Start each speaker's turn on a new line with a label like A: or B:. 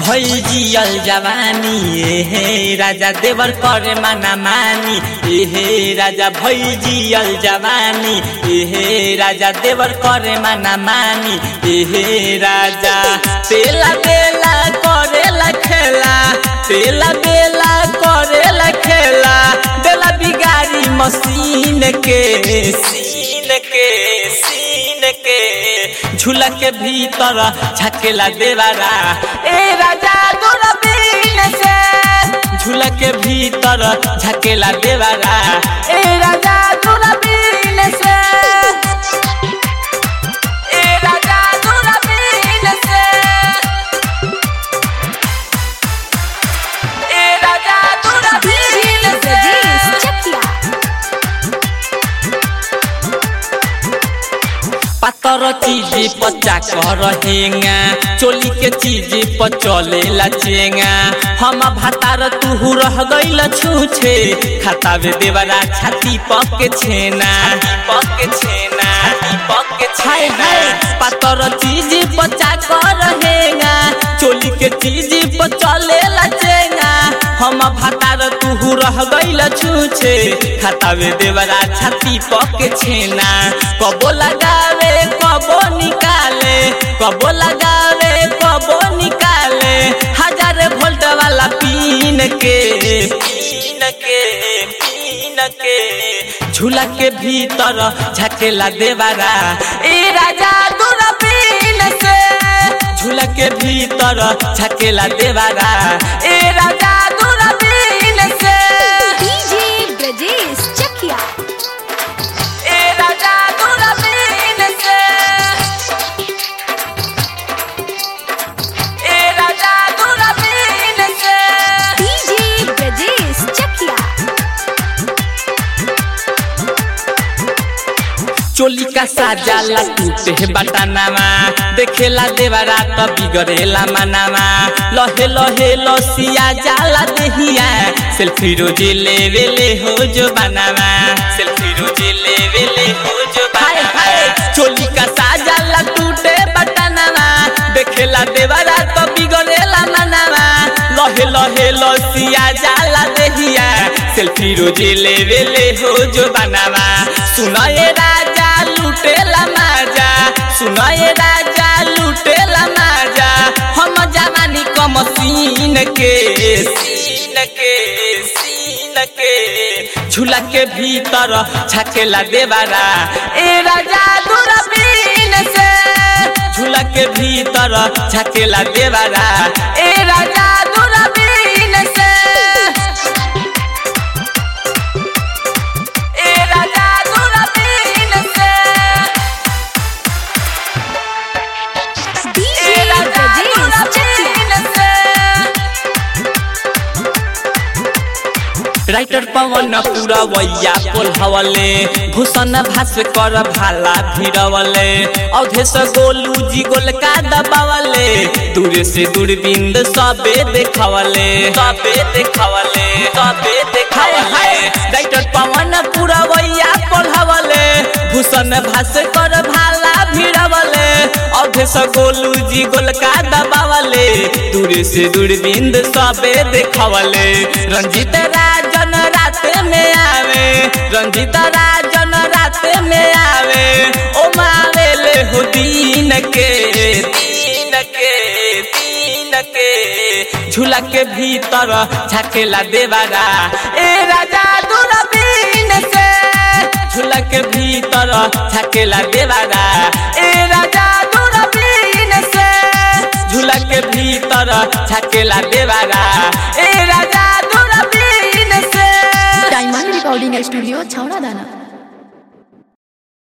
A: भई जियल जवानी ए हे राजा देवर करे माना मानी ए हे राजा भई जियल जवानी ए हे राजा देवर करे माना मानी ए हे राजा तेला बेला करेला खेला तेला बेला करेला खेला देला बिगाड़ी मशीन के सीन के सीन के झूला के भीतर झकेला देवारा ए राजा दूरबीन से झूला के भीतर झकेला देवारा ए राजा दूरबीन से ए राजा दूरबीन से ए राजा दूरबीन से पातर चीज पचा कर हेंगा चोली के चीज पर चलेला चेंगा हम भातार तू रह गइल छूछे खातावे देवरा छाती पक के छेना पक के छेना पक के छेना पातर चीज पचा कर हेंगा चोली के चीज पर चलेला चेंगा हम भातार तू रह गइल छूछे खातावे देवरा छाती पक के छेना कबो लगावे कबो निकाले कबो लगावे कबो निकाले हजार वोल्ट वाला पीन के पीन के पीन के झूला के भीतर झकेला देवारा ए राजा दूरबीन से झूला के भीतर झकेला देवारा ए राजा दूरबीन से
B: डीजे ब्रजेश चकिया
A: ए राजा दूरबीन से ए राजा दूरबीन से
B: डीजे ब्रजेश चकिया
A: चोली का साजाला टूटे है बटानामा देखेला देवरा त बिगड़ेला मनामा लहे लहे लसिया जाला देहिया सेल्फी रोजे लेवे ले हो जो बनावा सेल्फी रोजे लेवे ले हो जो बनावा चोली का साजाला टूटे बटानामा देखेला देवरा त बिगड़ेला मनामा लहे लहे लसिया जाला देहिया सेल्फी रोजे लेवे ले हो जो बनावा सुनाए राजा लुटेला माजा सुनाए राजा लुटेला माजा हम जवानी क मशीन के सीन के सीन के झूला के भीतर छकेला देवारा ए राजा दूरबीन से झूला के भीतर छकेला देवारा ए राजा दूरबीन से ए राजा दूरबीन से
B: डीजे
A: ए राजा
B: ब्रजेश चकिया
A: दूरबीन से राइटर पवन पूरा वैया पोल हवले भूषण भास कर भाला भिड़वले अवधेश गोलू जी गोल का दबावले दूर से दूरबीन सबे देखवले सबे देखवले सबे देखवले राइटर पवन पूरा वैया पोल हवले भूषण भास कर भाला भिड़वले अवधेश गोलू जी गोल का दबावले दूर से दूरबीन सबे देखवले रंजीत राजन रात में आवे रंजीत राजन रात में आवे ओ मावेले हो दीन के दीन के दीन के झूला के भीतर झकेला देवारा ए राजा दूरबीन से झूला के भीतर झकेला देवारा ए राजा दूरबीन से झूला के भीतर झकेला देवारा ए राजा दूरबीन से
B: डायमंड रिकॉर्डिंग स्टूडियो छौड़ा दाना